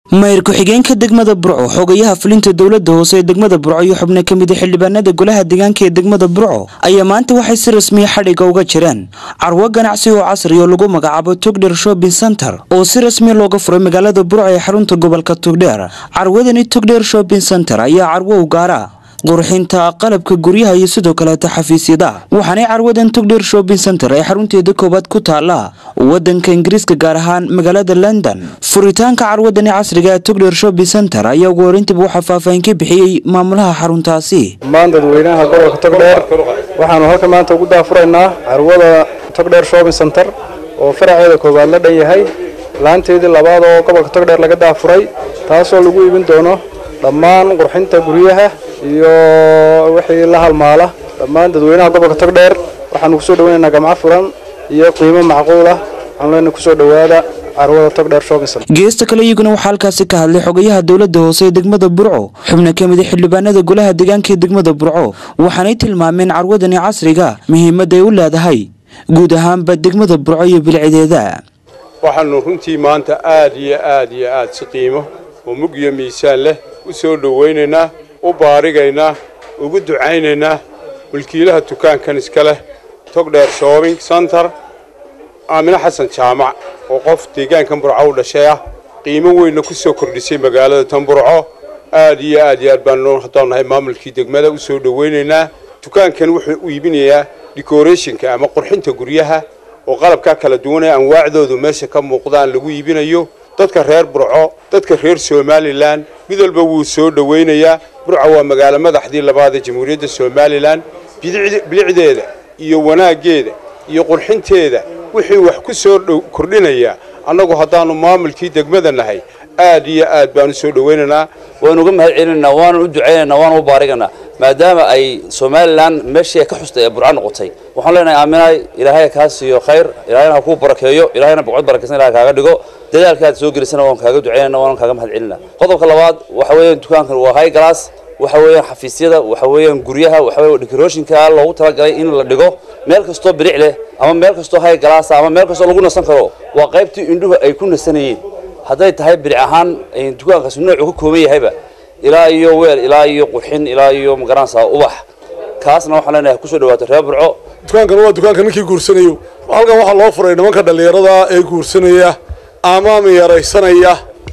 mayr ku-xigeenka degmada burco xogayaha fulinta dowlada hoose ee degmada burco iyo xubno ka mid a xildhibaanada golaha deegaanka ee degmada burco ayaa maanta waxay si rasmiya xadhiga uga jireen carwo ganacsi oo casri oo lagu magacaabo tugdher shopping center oo si rasmiya looga furay magaalada burco ee xarunta gobolka tugdheer carwadani tugdher shopping center ayaa carwo u gaara qurxinta qalabka guryaha iyo sidoo kaleeta xafiisyada waxaanay carwadan tugdher shopping center ee xarunteeda koowaad ku taala wadanka ingiriiska gaar ahaan magaalada london furitaanka carwadani casriga ee tugdher shopping center ayaa ugu horeyntiba waxaa faahfaahin ka bixiyey maamulaha xaruntaasi dhammaan dadweynaha gobolka togdheer waxaanu halkan maanta ugu daafuraynaa carwada togdheer shopping center oo faraceeda koowaad la dhan yahay laanteedii labaad oo gobolka togdheer laga daafuray taasoo lagu iibin doono dhammaan qurxinta guryaha iyo wixii la halmaala dhammaan dadweynaha gobolka togdheer waxaanu kusoo dhaweynaynaa gamco furan iyo qiimo macquul ah waxaanu leenahay kusoo dhowaada carwada togdheer shopping center geesta kale iyaguna waxaa halkaasi ka hadlay xogayaha dowlada hoose ee degmada burco xubno ka mid a xildhibaanada golaha deegaanka ee degmada burco waxaanay tilmaameen carwadani casriga muhiimadda ay u leedahay guud ahaanba degmada burco iyo bilcideeda waxaanu runtii maanta aad iyo aad iyo aad si qiimo oo mug iyo miisaan leh u soo dhowaynaynaa u baarigaynaa ugu ducaynaynaa mulkiilaha dukaankan iska leh togdheer shopping center aamine xasan jaamac oo qof deegaankan burco u dhashay ah qiimo weynna ku soo kordhisay magaalada tan burco aad iyo aad iyo aad baanu haddaan nahay maamulkii degmada u soo dhowaynaynaa dukaankan wuxuu u iibinayaa decorationka ama qurxinta guryaha oo qalabkaa kala duwan ee anwaacdoodu meesha ka muuqdaan lagu iibinayo dadka reer burco dadka reer somalilan mid walba wuu soo dhowaynayaa burco waa magaalo madaxdii labaad ee jamhuuriyadda somalilan bilicdeeda iyo wanaaggeeda iyo qurxinteeda wixii wax ku soo kordhinayaa annagu haddaannu maamulkii degmada nahay aad iyo aad baanu soo dhowaynaynaa waanu uga mahad celinaynaa waanu u ducaynaynaa waanu u baariganaa maadaama ay somalilan meeshii ay ka xustay ee burco noqotay waxaan leenahay aaminaay ilaahay kaa siiyo khayr ilaahayna ha kuu barakeeyo ilaahayna boqod barakaysan ilahay kaaga dhigo dadaalka aad soo gelisana waan kaaga ducaynayna waan kaaga mahad celinaa qodobka labaad waxa weeyaan dukaankan waa high glass waxa weeyaan xafiisyada waxa weeyaan guryaha waxa weeyaan decorationka loogu talagalay in la dhigo meel kastoo bilic leh ama meel kastoo high glass ama meel kastoo lagu nasan karo waa qaybtii indhuhu ay ku nasanayeen hadday tahay bilic ahaan dukaankaasi noocu ka kooban yahayba ilaa iyo weel ilaa iyo qurxin ilaa iyo magaranaysaa ubax kaasna waxaan leenahay kusoo dhawaato reer burco dukaankan waa dukaanka ninkii guursanayo halkan waxaa loo furay nimanka dhallinyarada ee guursanaya ama miyaraysanaya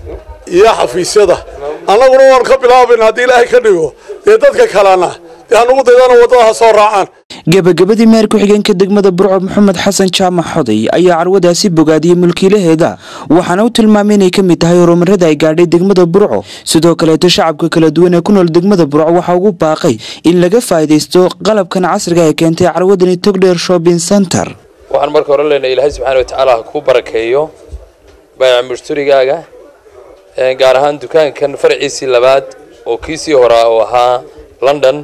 iyo xafiisyada annaguna waan ka bilaabayna haddii ilaahay ka dhigo dee dadka kalena dee hanugu daydana waddada ha soo raacaan gebagabadii meer ku-xigeenka degmada burco maxamed xasan jaamac xoday ayaa carwadaasi bogaadiyey mulkiilaheeda waxaana u tilmaamay inay ka mid tahay horumarada ay gaadhay degmada burco sidoo kaleeto shacabka kala duwan ee ku nool degmada burco waxaa ugu baaqay in laga faa'iidaysto qalabkan casriga ay keentay carwadani togdheer shopping center waxaan marka hore leenahay ilaahay subxaana watacaala ha kuu barakeeyo baayac mushtarigaaga gaar ahaan dukaankan faraciisii labaad oo kiisii horaa oo ahaa london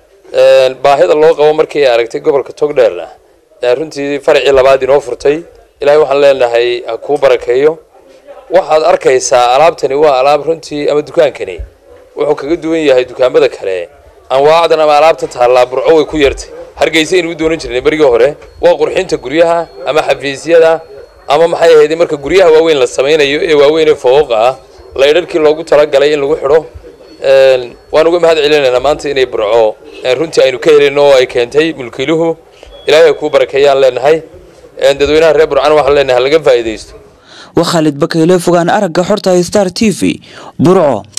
baahida loo qabo markii ay aragtay gobolka togdheerna runtii faracii labaad inoo furtay ilaahay waxaan leenahay ha kuu barakeeyo waxaad arkaysaa alaabtani waa alaab runtii ama dukaankani wuxuu kaga duwan yahay dukaamada kale anwaacdan ama alaabta taallaa burco way ku yartay hargeysa aynu u doonan jirnay berigii hore waa qurxinta guryaha ama xafiisyada ama maxay ahayd marka guryaha waaweyn la samaynayo ee waaweyn ee fooqa ah laydharkii loogu talagalay in lagu xidho waan uga mahad celinaynaa maanta inay burco runtii aynu ka helino oo ay keentay mulkiiluhu ilaahay kuu barakeeyaan leenahay dadweynaha reer burcana waxaan leenahay laga faa'iidaysto waa khaalid bakayle fogaan aragga xorta star t v burco